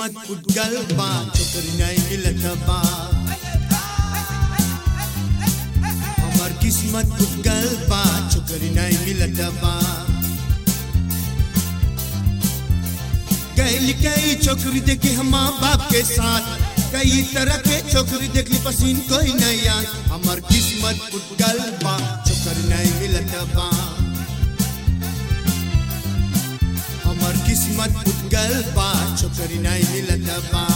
किस्मत उठगल बा छोकरी नहीं मिलत बा हमर किस्मत उठगल बा छोकरी नहीं मिलत बा गैल कई छोकरी देखी हम माँ बाप के साथ कई तरह के छोकरी देखली पसीन कोई नहीं यार हमर किस्मत उठगल बा छोकरी नहीं मिलत बा हमर किस्मत उठगल बा छोकरी नहीं मिलत बा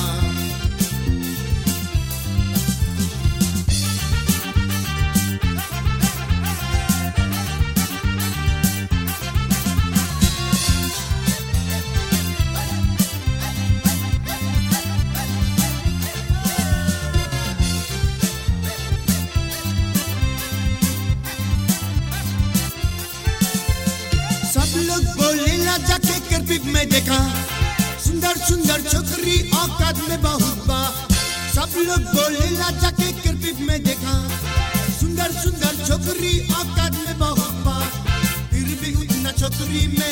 सब लोग बोलेला जाके करबिब में देखा सुंदर सुंदर छोकरी औकात में बहुत बा सब लोग बोलेला जाके करबिब में देखा सुंदर सुंदर छोकरी औकात में बहुत बा फिर भी उतना छोकरी में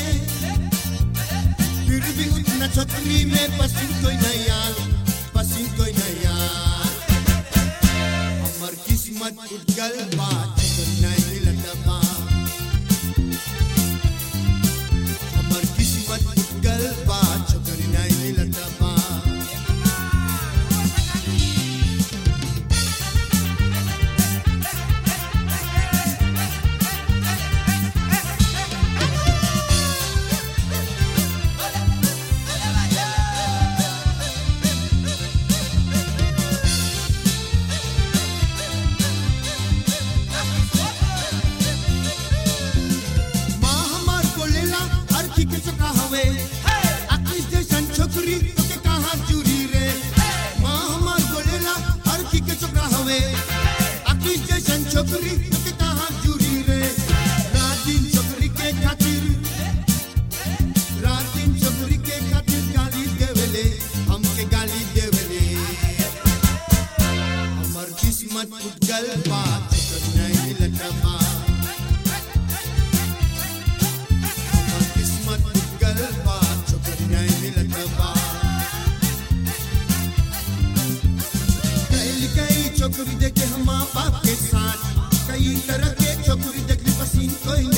फिर भी उतना छोकरी में पसंद कोई नहीं यार पसंद कोई नहीं यार हमर किस्मत उठगल बा छोकरी नहीं मिलत बा हमर किस्मत उठगल बा छोकरी नहीं मिलत बा माँ हमार बोलेला हर की के चका हवे आकिस जैसन छोकरी तोके कहाँ चूरी रे माँ हमार बोलेला हर की के चका हवे आकिस जैसन छोकरी तोके कहाँ चूरी रे रात दिन छोकरी के खातिर रात दिन छोकरी के खातिर गाली देवेले हमके गाली देवेले हमर किस्मत उठगल बा छोकरी नहीं मिलत बा हमर किस्मत उठगल बा छोकरी नहीं मिलत बा कैल कई छोकरी देखे हम माँ बाप के साथ कई तरह के छोकरी देखली पसीन कोई